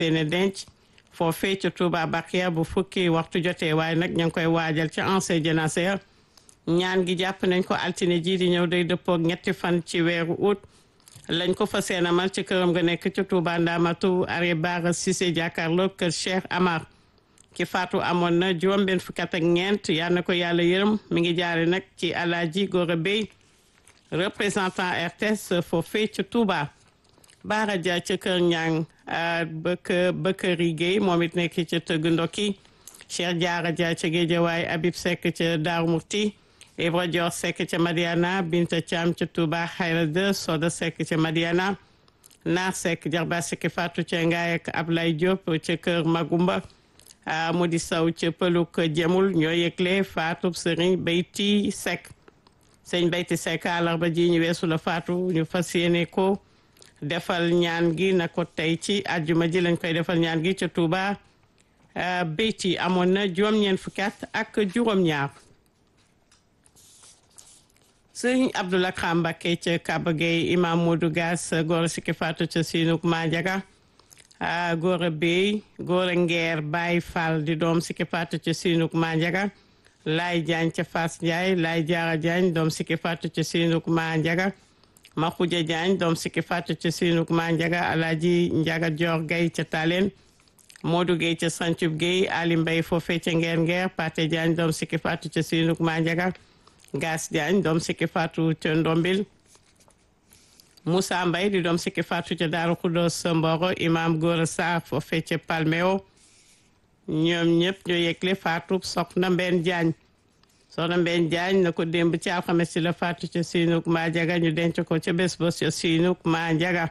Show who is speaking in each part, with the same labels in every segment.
Speaker 1: seeni denc foofee ca Touba Bakiya bu fukki waxtu jotee waaye nag ña ngi koy waajal ca ancien jénacé ñaan gi jàpp nañ ko altine ji di ñëw day dëppoog ñetti fan ci weeru août lañ ko fa seenamal ci këram nga nekk ca Touba Ndamatu are Bara Cissé jàkkaarloo kër Cheikh Amar ki faatu amoon na juróom benn fukki at ak ñeent yal na ko yàlla yërëm mi ngi jaare nag ci Alaaji Gora Bey représentant RTS foofee ca Touba Baara Dia ca kër Ñang bëkk Bëkkëri Guèye moom it nekk ca tëgg ndokki Cheikh Diarra Dia ca Géejawaay Habib Seck ca Daaru Murti Ibra Dior Seck ca Madiana Binta Thiam ca Touba Xayra de Soda Seck ca Madiana Naar Seck Jarba Seck Fatou ca Ngaye ak Ablaye Diop ca kër Magumba Modi Sow ca Pëluk Jemul ñoo yëgle Fatou Serigne Beyti Seck sëñ Beyti Seck àllarba ji ñu weesu la Fatou ñu fas yéene ko defal ñaan gi na ko tey ci àjjuma ji lañ koy defal ñaan gi ca Touba Beyti amoon na juróom-ñeent fukki at ak juróom-ñaar sëñ Abdoulaye Khambake ca Kaba Gueye imam Modou Gas góor sikki Fatou ca Sinuk Mandiaga góor a Bey góor a Ngeer Baye Fall di doom sikki Fatou ca Sinuk Mandiaga Laay Jaañ ca Fass Ndiaye Laay Jaara Jaañ doom sikki Fatou ca Sinuk Mandiaga Maxuja Jaañ doom sikki Fatou ca Sinuk Mandiaga Alaaji Njaga Joor Gay ca Talen Modou Gay ca Sancub Gay Ali Mbay foofee ca Ngeer Ngeer Pate Jaañ doom sikki Fatou ca Sinuk Mandiaga Gas Jaañ doom sikki Fatou ca Ndombil Moussa Mbay di doom sikki Fatou ca Daaru Xudoos Mboro Imam Góora Sarr foofee ca Palmeo ñoom ñëpp ñoo yëgle Fatou soxna Mbeen Jaañ soxna Mbeen Jaañ na ko démb ci alxames ci la Fatou ca Sinuk Mandiaga ñu denc ko ca bés ba ca Sinuk Mandiaga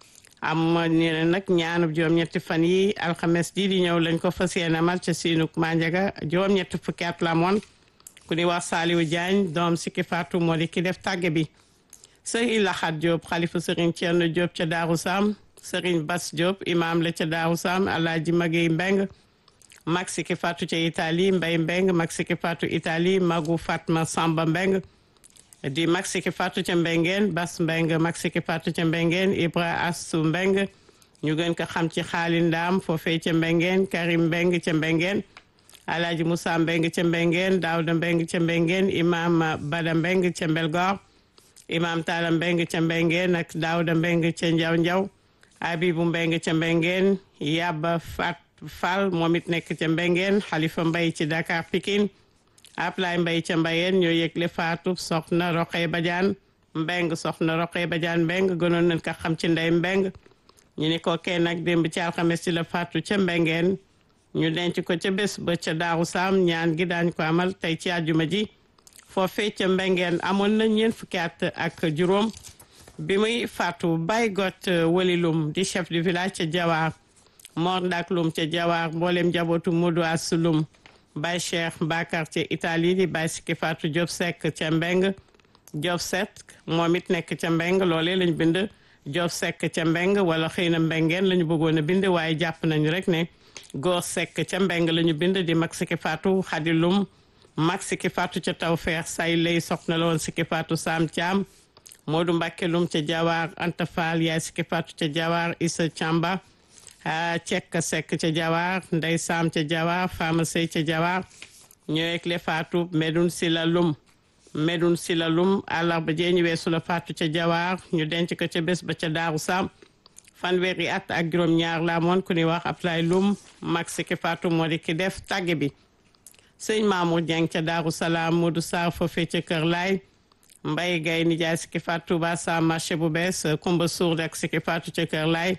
Speaker 1: am ñu ne nag ñaanub juróom-ñetti fan yi alxames ji di ñëw lañ ko fas yéene amal ca Sinuk Mandiaga juróom-ñetti fukki at la moon ku ni wax Saliou Diagne doom sikki Fatou moo di ki def tàgge bi sëriñ Laxat Diop xalifa sëriñ Thierno Diop ca Daaru Sam sëriñ Bas Diop imam la ca Daaru Sam Alaaji Magey Mbeng mag sikki Fatou ca Italie Mbay Mbeng mag sikki Fatou Italie magu Fatma Samba Mbeng di mag sikki Fatou ca Mbengeen Bas Mbeng mag sikki Fatou ca Mbengeen Ibra Astu Mbeng ñu gën ko xam ci xaali ndaam foofee ca Mbengeen Karim Mbeng ca Mbengeen Alaaji Moussa Mbeng ca Mbengeen Daawda Mbeng ca Mbengeen Imam Bada Mbeng ca Mbelgoor Imam Talla Mbeng ca Mbengeen ak Daawda Mbeng ca Njaw Njaw Abibu Mbeng ca Mbengeen Yaba Fat Fall moom it nekk ca Mbengeen Xalifa Mbay ci Dakar Pikine Ablay Mbay ca Mbayeen ñoo yëgle faatu soxna Roqee Badiane Mbeng soxna Roqee Badiane Mbeng gënoon nañ ko xam ci ndey Mbeng ñu ni ko kenn nag démb ci alxames ci la faatu ca Mbengeen ñu denc ko ca bés ba ca Daaru Saam ñaan gi daañ ko amal tey ci àjjuma ji foofee ca Mbengeen amoon na ñeent fukki at ak juróom bi muy faatu Baye Got Walilum di chef du village ca Jawaar Mor Ndak Lum ca Jawaar mboolem njabootu Modou Asulum Baye Cheikh Bakar ca Italie di Baye Sikki Fatou Diop Seck ca Mbeng Diop Seck moom it nekk ca Mbeng loolee lañ bind Diop Seck ca Mbeng wala xëy na Mbengeen la ñu bëggoon a bind waaye jàpp nañu rek ne góor Seck ca Mbeng la ñu bind di mag Sikki Fatou Xadi Lum mag Sikki Fatou ca Tawfeex say lay soxna la woon Sikki Fatou Sam Thiam Modou Mbacke Lum ca Jawaar Anta Fall yaay Sikki Fatou ca Jawaar Issa Thiamba Cekk Seck ca Jawaar Ndey Sam ca Jawaar Fama Sey ca Jawaar ñëwek le Fatou Medoun Sila Lum Medoun Sila Lum àllarba jee ñu weesu la Fatou ca Jawaar ñu denc ko ca bés ba ca Daaru Sam fanweeri at ak juróom-ñaar la moon ku ni wax Ablaye Lum mag Sikki Fatou moo di ki def tàgge bi sëñ Mamour Dieng ca Daaru Salaam Modou Sarr foofee ca Kër Laay Mbaye Gaye nijaay Sikki Fatou Touba sa marché bu bees Kumba Suur ak Sikki Fatou ca Kër Laay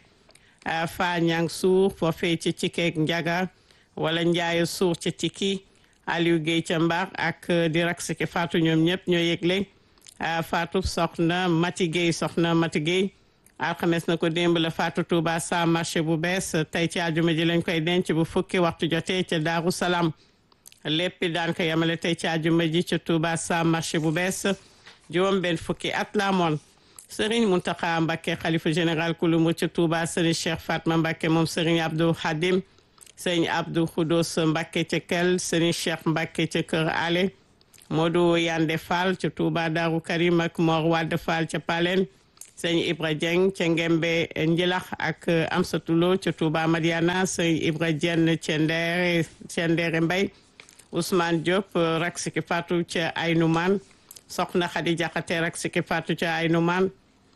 Speaker 1: Fa Ñang Suur foofee ca Cikeek Njaga wala Njaayo Suur ca Ciki Aliou Guèye ca Mbar ak di rak Sikki Fatou ñoom ñëpp ñoo yëgle Fatou soxna Mati Guèye soxna Mati Guèye alxames na ko démb la Fatou Touba sa marché bu bees tey ci àjjuma ji lañ koy denc bu fukki waxtu jotee ca Daaru Salaam léppi daan ko yemale tey ci àjjuma ji ca Touba sa marché bu bees juróom benn fukki at la moon Serigne Mountakha Mbacké xalifa général kulumu ca Touba Serigne Cheikh Fatma Mbacké moom Serigne Abdou Khadim Serigne Abdou Khoudos Mbacké ca Kel Serigne Cheikh Mbacké ca Kër Ale Modou Yande Fall ca Touba Darou Karim ak Mor Wade Fall ca Palen sëñ Ibra Dieng ca Ngembe Njilax ak Amsatulo ca Touba Madiana sëñ Ibra Dieng ca Ndeere ca Ndeere Mbay Ousmane Diop rak siki fatu ca Aynuman soxna Khady Diakhaté rak siki fatu ca Aynuman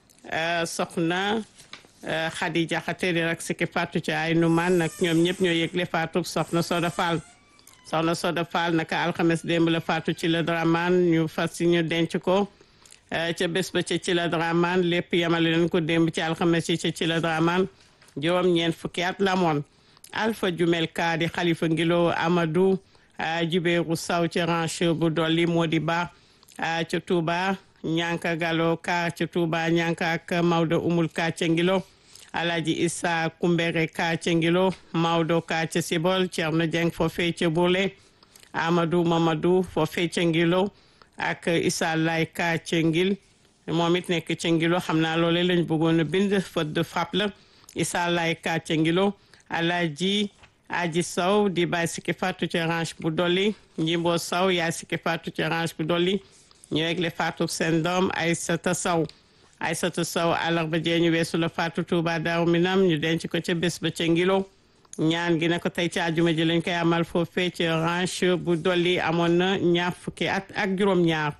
Speaker 1: soxna Khady Diakhaté di rak siki fatu ca Aynuman nag ñoom ñëpp ñoo yëgle fatu soxna Soda Fall soxna Soda Fall naka alxames démb la fatu ci la Draman ñu fas si ñu denc ko ca bés ba ca ci la Draman lépp yamale leen ko démb ci alxames yi ca ci la Draman juróom ñeent fukki at la moon Alpha Jumel Ka di xalifa ngilo Amadou Jubéeru Saw ci ranche bu dolli moo di ba ca Touba ñanka Galo Ka ca Touba ñanka ak Maodo Umul Ka ca ngilo Alaji Issa Kumbere Ka ca ngilo Maodo Ka ca Sibol Cerno Jeng foofee ca Bourlé Amadou Mamadou foofee ca ngilo ak Issa Lay Ka ca ngil moom it nekk ca ngilo xam naa loole lañ bëggoon a bind faute de frappe la Issa Lay Ka ca ngilo Alaji Aji Sow di bay sikki fatu ca ranche bu dolli Njimbo Sow yaay sikki fatu ca ranche bu dolli ñu yegle fatu seen doom Aysata Sow Aysata Sow àllarba jee ñu weesu la fatu Touba Daaru Minam ñu denc ko ca bés ba ca ngilo ñaan gi ne ko tey ci àjjuma ji lañ koy amal foofee ca ranche bu dolli amoon na ñaar fukki at ak juróom-ñaar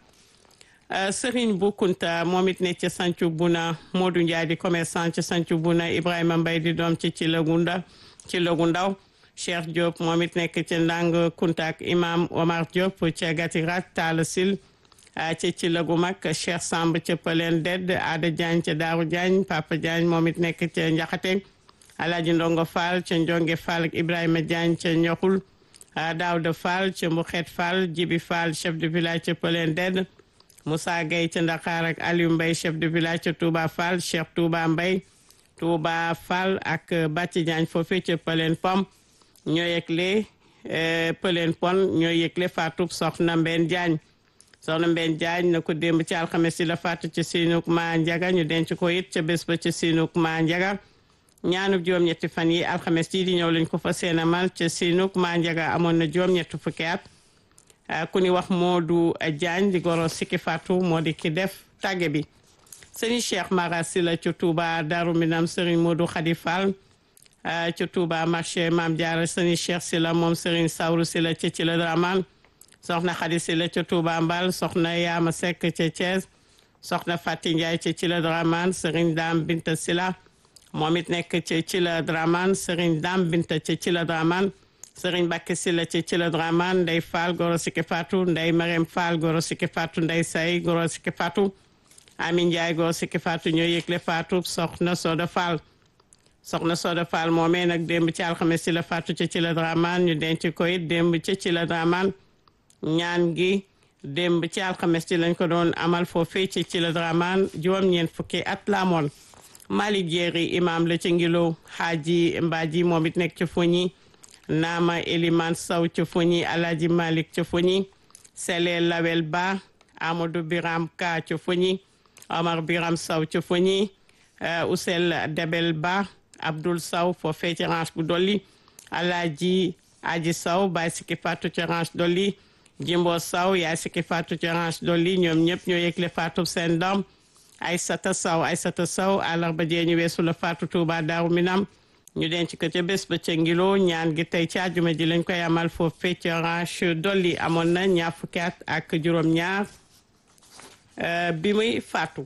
Speaker 1: Serigne bu Kunta moom it ne ca Sancu Buna Modou Ndiaye di commerçant ca Sancu Buna Ibrahima Mbaye di doom ci ci lagunda ci lagu ndaw Cheikh Diop moom it nekk ca Ndang Kunta ak Imam Omar Diop ca Gatirat Talla Sil ca ci lagu mag Cheikh Samb ca Pëleen Dedd Ada Diagne ca Daaru Diagne Papa Diagne moom it nekk ca Njaxate Alaaji Ndongo Fall ca Njonge Fall ak Ibrahima Diagne ca Ñoxul Daawda Fall ca Mbuxeet Fall Jibi Fall chef de village ca Pëleen Dedd Moussa Gueye ca Ndakaar ak Aliou Mbaye chef de village ca Touba Fall Cheikh Touba Mbaye Touba Fall ak Bàcci Diagne foofee ca Pëleen Pom ñoo yëgle Pëleen Pon ñoo yëgle faatu soxna Mbène Diagne soxna Mbène Diagne na ko démb ci alxames yi la faatu ci Sinuk Ma Njaga ñu denc ko it ca bés ba ci Sinuk Ma Njaga ñaanub juróom-ñetti fan yi alxames yi di ñëw lañ ko fa seenamal ca Sinuk Ma Njaga amoon na juróom-ñetti fukki at ku ni wax Modou Diagne di goro sikki faatu moo di ki def tàgge bi sëriñ Cheikh Mara Sylla ca Touba Darou Minam sëriñ Modou Khady Fall ca Touba marché Mame Diarra sëriñ Cheikh Sylla moom sëriñ Sawru Sylla ca ci la Draman soxna Khady Sylla ca Touba Mbal soxna Yaama Seck ca Thiès soxna Fati Ndiaye ca ci la Draman sëriñ Dame Binta Sylla moom it nekk ca ci la Draman sëriñ Dame Binta ca ci la Draman sëriñ Bakke Sylla ca ci la Draman Ndey Fall goro sikki faatu Ndey Marème Fall goro sikki faatu Ndey Say goro sikki faatu Amin Ndiaye goro sikki faatu ñoo yëgle faatu soxna Soda Fall soxna Soda Fall moomee nag démb ci alxames ci la faatu ca ci la Draman ñu denc ko it démb ca ci la Draman ñaan gi démb ci alxames ci lañ ko doon amal foofee ci ci la Draman juróom-ñeent fukki at la amoon Malick Jéeri imam la ca ngilo Xaaji Mbaaji moom it nekk ca Foñi Naama Eliman Sow ca Foñi Alaaji Malick ca Foñi Sele Lawel Ba Amadou Biram Ka ca Foñi Omar Biram Sow ca Foñi Ousel Debel Ba Abdoul Sow foofee ci ranche bu dolli Alaaji Aji Sow baay sikki faatu ci ranche dolli Jimbo Sow yaay sikki faatu ci ranche dolli ñoom ñëpp ñoo yëgle faatu seen doom Aysata Sow Aysata Sow àllarba jee ñu weesu la faatu Touba Daaru Minam ñu denc ko ca bés ba ca ngilo ñaan gi tey ci àjjuma ji lañ koy amal foofee ci ranche dolli amoon na ñaar fukki at ak juróom-ñaar bi muy faatu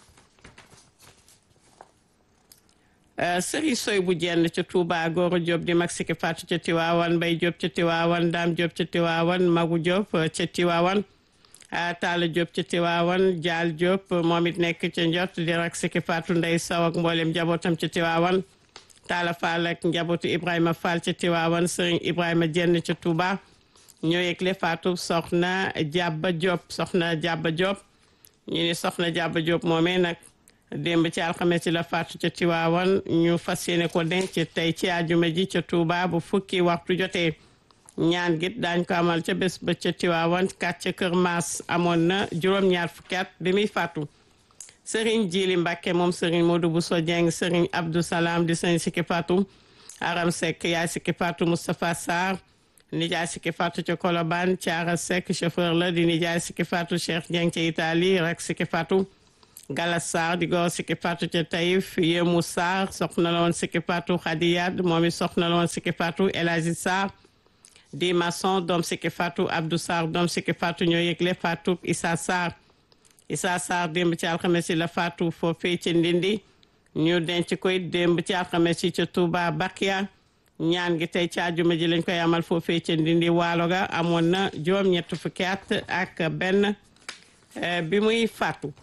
Speaker 1: sëriñ soy bu jenn ca Touba Goro Diop di mag sikki faatu ca Tiwaawan Mbay Diop ca Tiwaawan Daam Diop ca Tiwaawan Magu Diop ca Tiwaawan Taala Diop ca Tiwaawan Jaal Diop moom it nekk ca njot di rak sikki faatu Ndey Saw ak mboolem njabootam ca Tiwaawan Taala Fall ak njabootu Ibrahima Fall ca Tiwaawan sëriñ Ibrahima jenn ca Touba ñoo yëgle faatu soxna Jàbba Diop soxna Jàbba Diop ñu ni soxna Jàbba Diop moomee nag démb ci alxames ci la faatu ca Tiwaawan ñu fas yéene ko denc tey ci àjjuma ji ca Touba bu fukki waxtu jotee ñaan git daañ ko amal ca bés ba ca Tiwaawan kat ca Kër Maas amoon na juróom-ñaar fukki at bi muy faatu Sëriñ Jili Mbàkke moom Sëriñ Modou Bousso Dieng Sëriñ Abdou Salam di sëriñ sikki faatu Aram Seck yaay sikki faatu Moustapha Sarr nijaay sikki faatu ca Colobane Thiara Seck chauffeur la di nijaay sikki faatu Cheikh Dieng ca Italie rek sikki faatu Galas Sarr di góor sikki faatu ca Taïf Yému Sarr soxna la woon sikki faatu Khadiyat moom it soxna la woon sikki faatu El Hadji Sarr di maçon doom sikki faatu Abdou Sarr doom sikki faatu ñoo yëgle faatu Issa Sarr Issa Sarr démb ci alxames yi la faatu foofee ci Ndindi ñu denc koy démb ci alxames yi ca Touba Bakia ñaan gi tey ci àjjuma ji lañ koy amal foofee ca Ndindi waalo ga amoon na juróom ñett fukki at ak benn bi muy faatu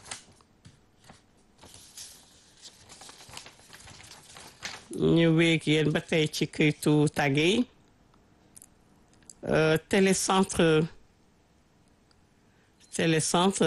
Speaker 1: ñu wéeg yéen ba tey ci këytu tàgge yi télécentre télécentre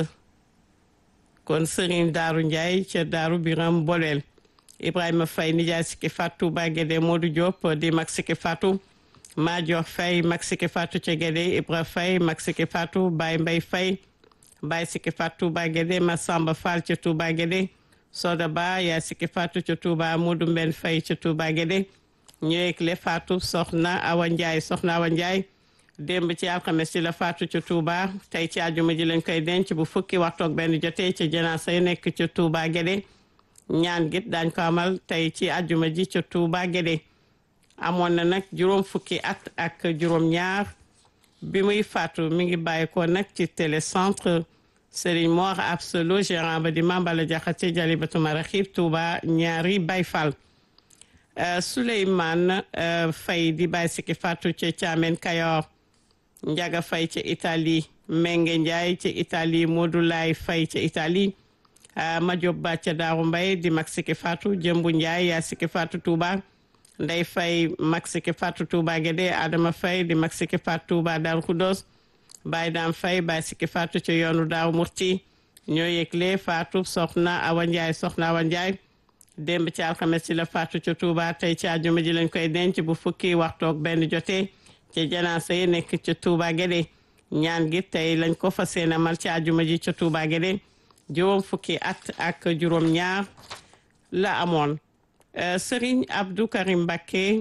Speaker 1: kon Serigne Daaru Ndiaye ca Daaru Biram Boleel Ibrahima Faye nijaay sikki Fatou ba Gédé Modou Diop di mag sikki Fatou Madior Faye mag sikki Fatou ca Gédé Ibra Faye mag sikki Fatou Baye Mbay Faye Baye sikki Fatou ba Gédé Massamba Fall ca Touba Gédé Soda Ba yaa sikki Fatou ca Touba Modou Mben Faye ca Touba Gédé ñëwekle Fatou soxna Awa Ndiaye soxna Awa Ndiaye démb ci alxames ci la faatu ca Touba tey ci àjjuma ji lañ koy denc bu fukki waxtu ak benn jotee ca janaasa yi nekk ca Touba Guédé ñaan git daañ ko amal tey ci àjjuma ji ca Touba Guédé amoon na nag juróom fukki at ak juróom ñaar bi muy faatu mi ngi bàyyi ko nag ci télécentre Serigne Mor Absolu gérant ba di Mambala Jaxate Jalibatu Maraxib Touba ñaari Baay Fall Souleymane Faye di bàyyi sikki faatu ca Caamen Kayoor Njaga Fay ca Italie Menge Njaay ca Italie Modou Laay Fay ca Italie Majob Ba ca Daaru Mbay di mag sikki faatu Jëmbu Njaay yaa sikki faatu Touba Ndey Fay mag sikki faatu Touba Gédé Adama Fay di mag sikki faatu Touba Daaru Kudos Baay Daam Fay baay sikki faatu ca yoonu Daaru Murti ñoo yëgle faatu soxna Awa Njaay soxna Awa Njaay démb ci alxames ci la faatu ca Touba tey ci àjjuma ji lañ koy denc bu fukki waxtoog benn jotee ca janaasa yi nekk ca Touba Guédé ñaan gi tey lañ ko fas yéene amal ci àjjuma ji ca Touba Guédé juróom fukki at ak juróom ñaar la amoon Serigne Abdou Karim Mbacké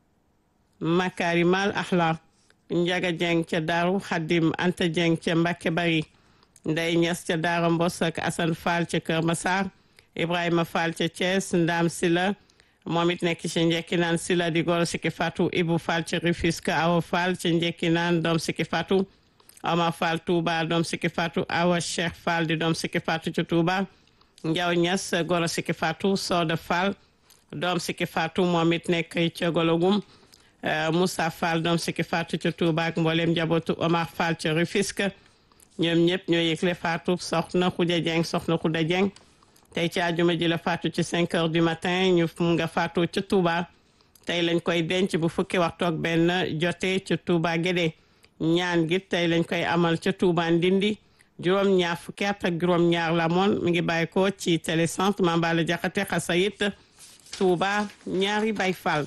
Speaker 1: Makarimal Akhla Njaga Jeng ca Daaru Xadim Anta Jeng ca Mbacké Bari Ndey Ñas ca Daara Mbos ak Assane Fall ca Kër Massar Ibrahima Fall ca Thiès Ndam Sila moom it nekk ci njekki naan Sila di goro sikki Fatou Ibou Fall ca Rufisque Awa Fall ca njekki naan doom sikki Fatou Omar Fall Touba doom sikki Fatou Awa Cheikh Fall di doom sikki Fatou ca Touba Njaw Ñas goro sikki Fatou Soda Fall doom sikki Fatou moom it nekk ca Gologum Moussa Fall doom sikki Fatou ca Touba ak mboolem njabootu Omar Fall ca Rufisque ñoom ñëpp ñoo yëgle Fatou soxna Khoudia Dieng soxna Khoudia Dieng tey ci àjjuma ji la faatu ci 5 heures du matin ñu nga faatu ca Touba tey lañ koy denc bu fukki waxtu ak benn jotee ca Touba Guédé ñaan gi tey lañ koy amal ca Touba Ndindi juróom-ñaar fukki at ak juróom-ñaar la moon mi ngi bàyyi ko ci télécentre Mambala Jaxate Xasayit Touba ñaari Baay Fall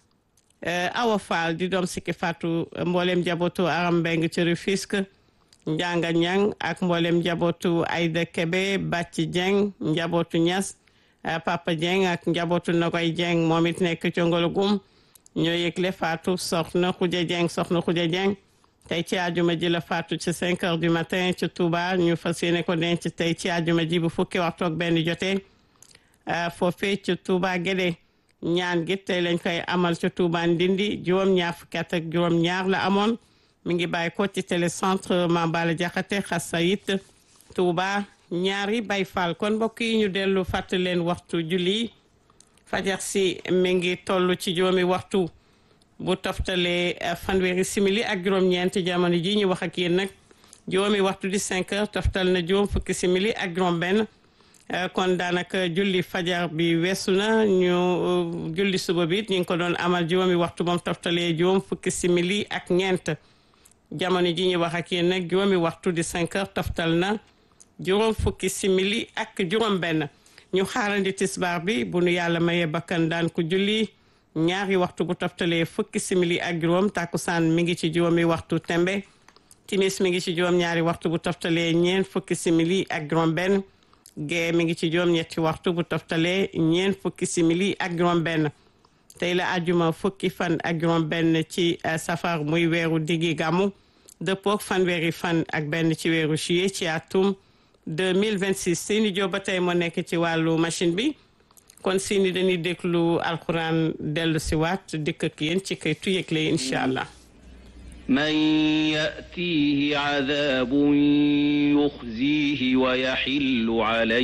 Speaker 1: Awa Fall di doom sikki faatu mboolem jabootu Aram Mbeng ci Rufisque njanga ñang ak mboolem njabootu Ayda Kebe Bàcci Jeng njabootu Ñas Papa Jeng ak njabootu Nogoy Jeng moom it nekk ci Ngologum ñoo yëgle faatu soxna Xuja Jeng soxna Xuja Jeng tey ci àjjuma ji la faatu ci 5 heures du matin ci Touba ñu fas yéene ko denc tey ci àjjuma ji bu fukki waxtu ak benn jotee foofee ci Touba Guédé ñaan gi tey lañ koy amal ci Touba Ndindi juróom-ñaar fukki at ak juróom-ñaar la amoon mi ngi bàyyi ko ci télécentre Mambala Jaxate Xasayit Touba ñaari Baay Faal kon mbokk yi ñu dellu fàttali leen waxtu julli fajar si mi ngi toll ci juróomi waxtu bu toftalee fanweeri simili ak juróom-ñeent jamono ji ñu wax ak yéen nag juróomi waxtu di 5 heures toftal na juróom fukki simili ak juróom-benn kon daanaka julli fajar bi weesu na ñu julli suba bi ñu ngi ko doon amal juróomi waxtu moom toftalee juróom fukki simili ak ñeent. jamono ji ñu wax ak yéen nag juróomi waxtu di 5 heures toftal na juróom fukki simili ak juróom benn ñu xaarandi tisbaar bi bu nu yàlla mayee bakkan daan ko julli ñaari waxtu bu toftalee fukki simili ak juróom takkusaan mi ngi ci juróomi waxtu tembe timis mi ngi ci juróom ñaari waxtu bu toftalee ñeent fukki simili ak juróom benn gee mi ngi ci juróom ñetti waxtu bu toftalee ñeent fukki simili ak juróom benn tey la ajuma fukki fan ak juróom benn ci safar muy weeru diggi gàmmu dëppook fanweeri fan ak benn ci weeru juillet ci atum 2026 Sini Diop ba tey moo nekk ci wàllu machine bi kon Sini dañuy déglu alxuraan dellu si waat dikk ak yéen ci kay tuyëgle incha allah.
Speaker 2: من يأتيه عذاب يخزيه ويحل عليه